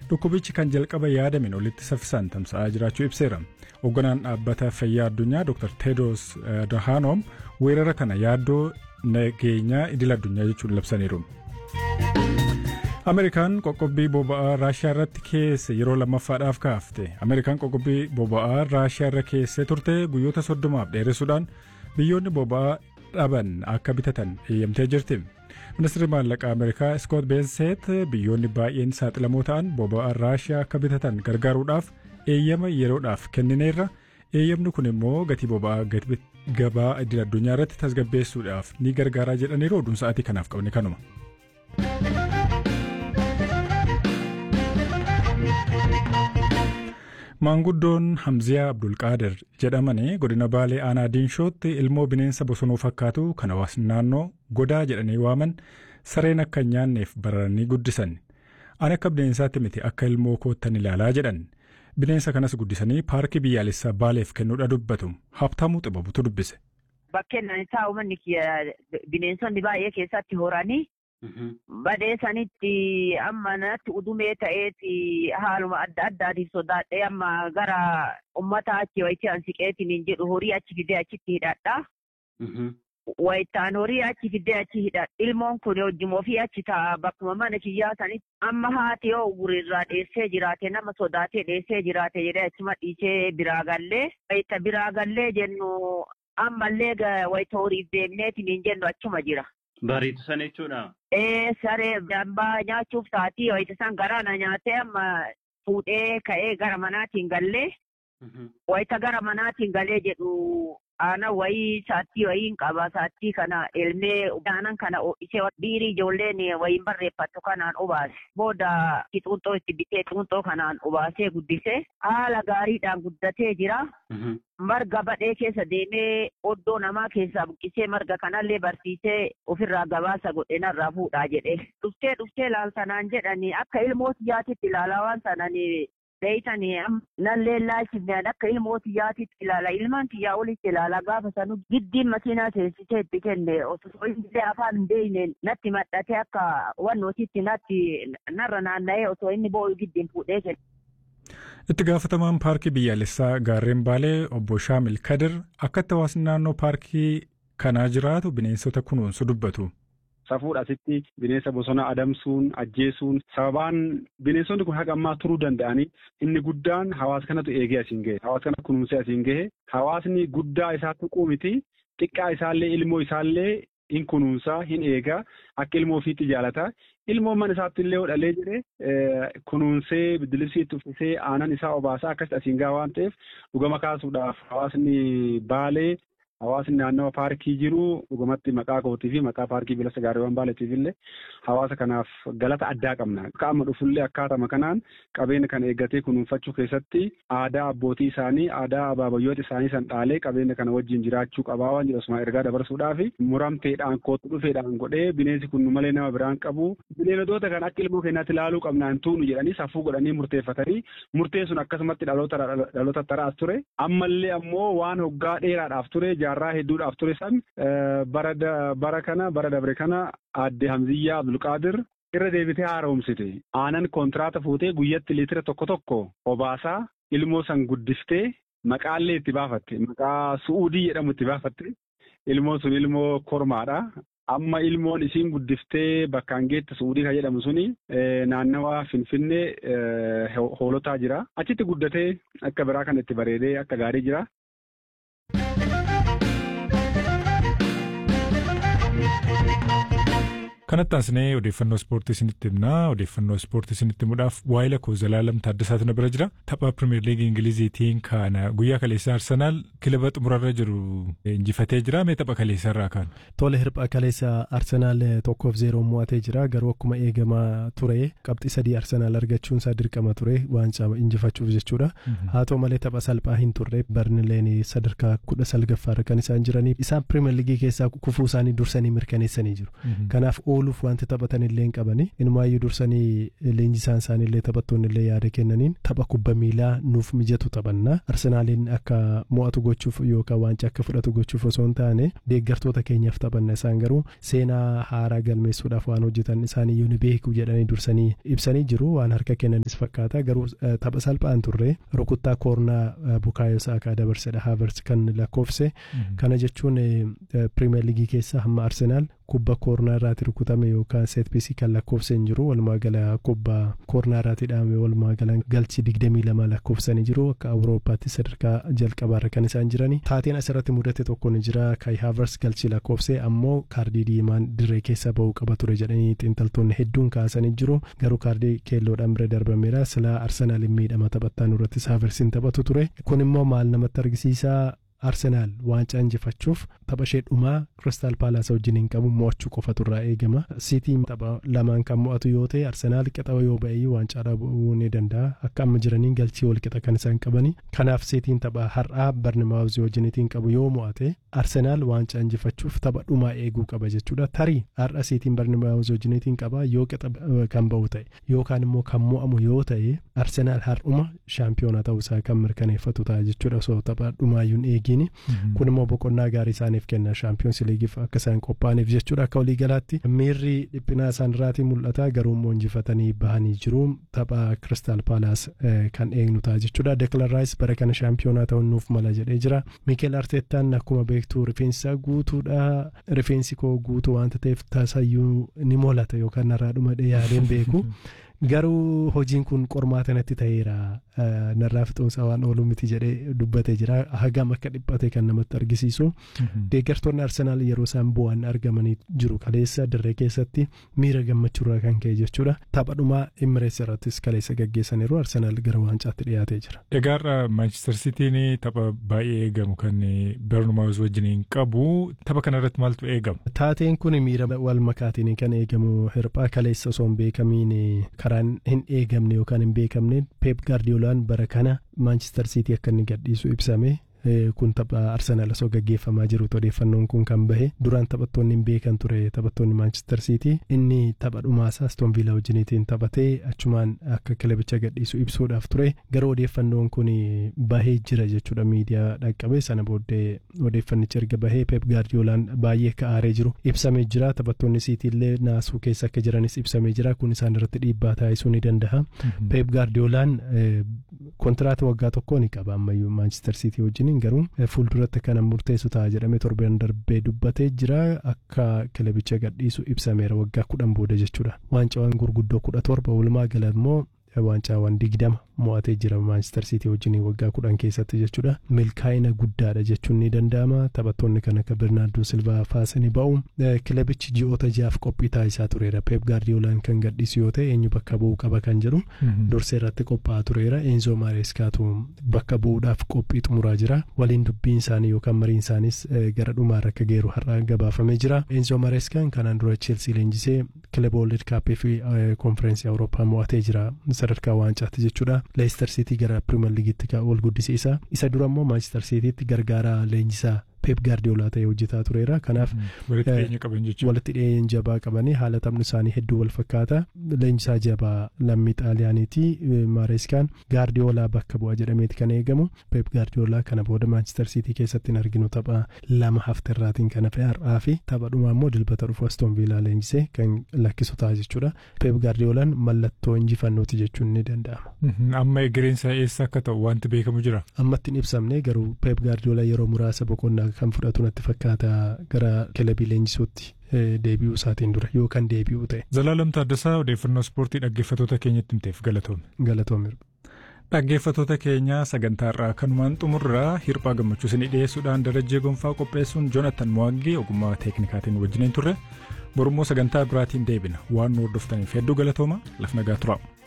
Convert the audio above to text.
dhukkubichi kan jalqaba yaadamin olitti saffisaan tamsa'aa jiraachuu ibseera. Hoogganaan dhaabbata fayyaa addunyaa Dr. Tedros Adhanom weerara kana yaaddoo nageenyaa idil addunyaa jechuun labsaniiru. Ameerikaan qoqqobbii boba'aa Raashiyaa irratti keesse yeroo lammaffaadhaaf kaafte. Ameerikaan qoqqobbii boba'aa Raashiyaa irra keessee turte guyyoota soddomaaf dheeressuudhaan biyyoonni boba'aa dhaban akka bitatan eeyyamtee jirti. Ministeerri maallaqaa Ameerikaa Scott Bessent biyyoonni baay'een saaxilamoo ta'an boba'aa Raashiyaa akka bitatan gargaaruudhaaf eeyyama yeroodhaaf kennineerra. Eeyyamni kun immoo gatii boba'aa gabaa idil addunyaa irratti tasgabbeessuudhaaf ni gargaaraa jedhaniiru oduun sa'aatii kanaaf qabne kanuma. Maanguddoon Hamziyaa Abdulqaadir jedhamanii godina Baalee Aanaa Diinshootti ilmoo bineensa bosonuu fakkaatu kan hawaasni naannoo godaa jedhanii waaman sareen akka hin nyaanneef bararanii guddisan. Ani akka bineensaatti miti akka ilmoo koottan ilaalaa jedhan. Bineensa kanas guddisanii paarkii biyyaalessaa Baaleef kennuudha dubbatu. Habtaamuu xibabutu dubbise. Bakkeen isaa uummanni bineensonni baay'ee keessatti horanii badee sanitti amma natti udumee ta'eeti haaluma adda addaatiif sodaadhee amma gara ummata achi wayitii an siqeetiin hin jedhu horii achi fidee achitti hidhadha. Wayitaan horii achi fidee achi hidhadha. Ilmoon kun hojjumoo fi achi ta'a bakkuma mana kiyyaa sanitti amma haati yoo gurirraa dheessee jiraate nama sodaatee dheessee jiraate jedhee achuma dhiisee biraa gallee wayita biraa gallee jennu ammallee wayita horiif deemneetiin hin jennu achuma jira. Bariitu sana jechuudha. Ee saree dambaa nyaachuuf taatii wayita san garaana nyaatee amma fuudhee ka'ee gara manaatiin gallee wayita gara manaatiin galee jedhu aanan wayii saattii wayiin qaba saattii kana elmee aanan kana ishee biirii ijoolleen wayiin barreeffattu kanaan obaase booda xuunxoo itti bitee xuunxoo kanaan obaasee guddisee haala gaariidhaan guddatee jira. marga badhee keessa deemee oddoo namaa keessaa buqqisee marga kanallee barsiisee ofirraa gabaasa godhe narraa fuudhaa jedhe. Dhuftee dhuftee laaltanaan jedhanii akka ilmooti yaatitti ilaalaa waan sananii beeytanii nallee laachifneen akka ilmooti yaatitti ilaala ilmaan kiyyaa olitti ilaala gaafa sanu giddiin makiinaa teessisee itti kenne osoo illee afaan hin beeyneen natti maxxatee akka wannootitti natti narra naanna'ee osoo inni boo'u giddiin fuudhee kenne. Itti gaafatamaan paarkii biyyaalessaa gaarreen Baalee obbo Shaamil Kadir akkatti hawaasni naannoo paarkii kanaa jiraatu bineensota kunuunsu dubbatu. Safuudha asitti bineensa bosona adamsuun ajjeesuun sababaan bineensonni kun haga ammaa turuu danda'anii inni guddaan hawaasa kanatu eegee asiin gahe hawaasa kana kunuunsee asiin gahe hawaasni guddaa isaa tuquu miti xiqqaa isaallee ilmoo isaallee hin kunuunsaa hin eegaa akka ilmoo ofiitti jaalata ilmoon mana isaatti illee hodhalee jedhee kunuunsee biddilibsiitti uffisee aanan isaa obaasaa akkasitti asiin gahaa waan ta'eef dhugama kaasuudhaaf hawaasni baalee hawaasni naannawa paarkii jiru dhugumatti maqaa kootii fi maqaa paarkii bilisa gaariiwwan baaleetiif illee hawaasa kanaaf galata addaa qabna. Akka amma dhufullee akkaatama kanaan qabeenya kana eeggatee kunuunfachuu keessatti aadaa abbootii isaanii aadaa abaabayyoota isaanii san dhaalee qabeenya kana wajjin jiraachuu qabaa waan jedhu osuma ergaa dabarsuudhaaf muramteedhaan kootu dhufeedhaan godhee bineensi kun malee nama biraan qabu bineeldota kan akka ilmoo keenyaatti ilaaluu qabnaan tuunu jedhanii safuu godhanii murteeffatanii murteen sun akkasumatti dhaloota taraas ture ammallee ammoo waan hoggaa dheeraadhaaf ture jaarraa hedduudhaaf ture san bara kana bara dabre kana aadde Hamziyyaa Abdulqaadir irra deebitee haaromsite aanan kontiraata fuutee guyyatti liitira tokko tokko obaasaa ilmoo san guddiftee maqaallee itti baafatte maqaa su'uudii jedhamu itti baafatte ilmoon sun ilmoo kormaadha. Amma ilmoon isiin guddiftee bakkaan geette suudii kan jedhamu suni naannawa Finfinnee hoolotaa jira. Achitti guddatee akka biraa kan itti bareedee akka gaarii jira. Kanatti aansinee odeeffannoo ispoortii isinitti himnaa. Odeeffannoo ispoortii isinitti himuudhaaf waa'ee lakkoo Zalaalam Taaddasaatu na bira jira. Tapha Pirimeer Liigii Ingiliziitiin kana guyyaa kaleessaa Arsenaal kilaba xumurarra jiru injifatee jira. Mee tapha kaleessaa irraa kaan? Tole hirpha kaleessa Arsenaal tokkoof zeeroon mo'atee jira. Garuu akkuma eegamaa ture qabxii sadii Arsenaal argachuun isaa dirqama ture waancaa injifachuuf jechuudha. Haa ta'u malee tapha salphaa hin turre Barnileen sadarkaa kudha salgaffaarra kan isaan jiranii isaan Pirimeer Liigii keessaa kufuu isaanii dursanii mirkaneessanii jiru. Kanaaf ooluuf wanti taphatan illee hin qabani inumaayyuu dursanii leenjisaan isaanii illee taphattoonni illee yaada kennaniin tapha kubba miilaa nuuf mijatu taphanna arsenaaliin akka mo'atu gochuuf yookaan waancaa akka fudhatu gochuuf osoo hin taane deeggartoota keenyaaf taphanna isaan garuu seenaa haaraa galmeessuudhaaf waan hojjetan isaaniyyuu ni beeku jedhanii dursanii ibsanii jiru waan harka kennanis fakkaata garuu tapha salphaan turre rukuttaa koornaa bukaayoo saakaa dabarsedha haavers kan lakkoofse kana jechuun pirimeer liigii keessa hamma arsenaal kubba koornaa irraati rukutame yookaan seetpiisii kan lakkoofse hin jiru walumaa gala kubba koornaa irraati dhaame walumaa gala galchi digdamii lama lakkoofsanii jiru akka awurooppaatti sadarkaa jalqabaarra kan isaan jirani taateen asirratti mudate tokko ni jira kai haavers galchi lakkoofse ammoo kaardii diimaan dirree keessa ba'uu qaba ture jedhanii xiinxaltoonni hedduun kaasanii jiru garuu kaardii keelloodhaan bira darbameera silaa arsenaaliin miidhama taphattaan irrattis haaversiin taphatu ture kun immoo maal namatti argisiisaa arsenaal waancaa injifachuuf tapha ishee dhumaa kiristaal paalaas wajjin hin qabu mo'achuu qofatu irraa eegama siitiin tapha lamaan kan mo'atu yoo ta'e arsenaal qixa yoo ba'e waancaa dhabuu ni danda'a akka amma jiraniin galchii wal qixa kan isaan qabani kanaaf siitiin tapha har'aa barnimaawuzii wajjiniitiin qabu yoo mo'ate arsenaal waancaa injifachuuf tapha dhumaa eeguu qaba jechuudha tarii har'a siitiin barnimaawuzii wajjiniitiin qaba yoo qixa kan ba'u ta'e yookaan immoo kan mo'amu yoo ta'e arsenaal har'uma shaampiyoona ta'uusaa kan mirkaneeffatu ta'a jechuudha osoo tapha dhumaayyuun eegi kun immoo boqonnaa gaarii isaaniif kenna shaampiyoonsi liigiif akka isaan qophaa'aniif jechuudha akka waliigalaatti miirri dhiphinaa isaan irraatii mul'ata garuu immoo injifatanii bahanii jiru tapha kiristaal paalaas kan eegnu ta'a jechuudha deklan raayis bara kana shaampiyoonaa ta'uun nuuf mala jedhee jira miikeel arteettaan akkuma beektu rifeensa guutuudha rifeensi koo guutuu wanta ta'eef tasayyuu ni mul'ata yookaan narraa dhuma yaadeen beeku. garuu hojiin kun qormaata natti ta'eera narraa fixoomsaa waan oolu miti jedhee dubbatee jira hagam akka dhiphate kan namatti argisiisu deeggartoonni arsenaal yeroo isaan bu'an argamanii jiru kaleessa dirree keessatti miira gammachuurraa kan ka'e jechuudha taphadhumaa imirees irrattis kaleessa gaggeessaniiru arsenaal gara waancaatti dhiyaatee jira. Egaa Maanchister Sitiin tapha baay'ee eegamu kan Bernumaawus wajjiniin qabu tapha kanarratti maaltu eegama? Taateen kun miira wal makaatiin kan eegamu hirphaa kaleessa osoo hin beekamiin karaan hin eegamne yookaan hin beekamne peep gaardiyoolaan bara kana maanchister siitii akka inni gadhiisu ibsame kun tapha arsenaal osoo gaggeeffamaa jirutu odeeffannoon kun kan bahe duraan taphattoonni hin beekan ture taphattoonni maanchister siitii inni tapha dhumaasaa aston viilaa wajjiniitiin taphatee achumaan akka kilabicha gadhiisu ibsuudhaaf ture garuu odeeffannoon kun bahee jira jechuudha miidiyaa dhaqqabe sana booddee odeeffannichi erga bahee peep gaardiyoolaan baay'ee ka'aaree jiru ibsamee jira taphattoonni siitii illee naasuu keessa akka jiranis ibsamee jira kun isaan irratti dhiibbaa taasisuu ni danda'a peep gaardiyoolaan kontiraata waggaa tokkoo ni qaba ammayyuu maanchister siitii wajjiniin garuu fuulduratti kana murteessu ta'a jedhamee torban darbee dubbatee jira akka kilabicha gadhiisu ibsameera waggaa kudhan booda jechuudha waancawwan gurguddoo kudha torba walumaa gala immoo waancawwan digdama mo'atee jira maanchister siitii wajjin waggaa kudhan keessatti jechuudha milkaa'ina guddaadha jechuun ni danda'ama taphattoonni kan akka birnaardoo silvaa faasanii ba'u kilabichi ji'oota jaaf qophii taasisaa tureera peep gaardiyoolaan kan gadhiisu yoo ta'e eenyu bakka bu'uu qaba kan jedhu dursee irratti qophaa'aa tureera eenzoo maareeskaatu bakka bu'uudhaaf qophii xumuraa jira waliin dubbiin isaanii yookaan mariin isaanis gara dhumaarra akka geeru har'a gabaafamee jira eenzoo maareeskaan kanaan dura cheelsii leenjisee kilaba wolded kaappii fi konfereensii awurooppaa mo'atee jira sadarkaa waancaatti jechuudha. leestar siitii gara pirimeer liigiitti ol guddisiisa isa dura immoo maanchister siitiitti gargaaraa leenjisaa peep gaardiyoolaa ta'ee hojjetaa tureera kanaaf walitti dhiyeenya jabaa qabanii haala taphni isaanii hedduu wal fakkaata leenjisaa jabaa lammii xaaliyaaniiti maareeskaan gaardiyoolaa bakka bu'a jedhameeti kan eegamu peep gaardiyoolaa kana booda maanchister siitii keessatti hin arginu tapha lama hafterraatiin kan hafe har'aa fi tapha dhumaa immoo dilbata dhufu aston viilaa leenjisee kan lakkisu ta'a jechuudha peep gaardiyoolaan mallattoo injifannooti jechuun ni danda'ama. amma egereensa eessa akka ta'u wanti beekamu jira. ammatti hin ibsamne garuu peep gaardiyoolaa yeroo muraasa boqonnaa kan fudhatu natti fakkaata gara kilabii leenjisuutti deebi'uu isaatiin dura yookaan deebi'uu ta'e. Zalaalam Taaddasaa odeeffannoo ispoortii dhaggeeffattoota keenyatti himteef galatoome. Galatoome. Dhaggeeffattoota keenya sagantaa irraa kanumaan xumurraa hirphaa gammachuu isinii dhiyeessuudhaan darajjee gonfaa qopheessuun joonatan mo'aangee ogummaa teeknikaatiin wajjiniin turre borummoo sagantaa biraatiin deebina waan nu hordoftaniif hedduu galatooma lafa nagaa turaa.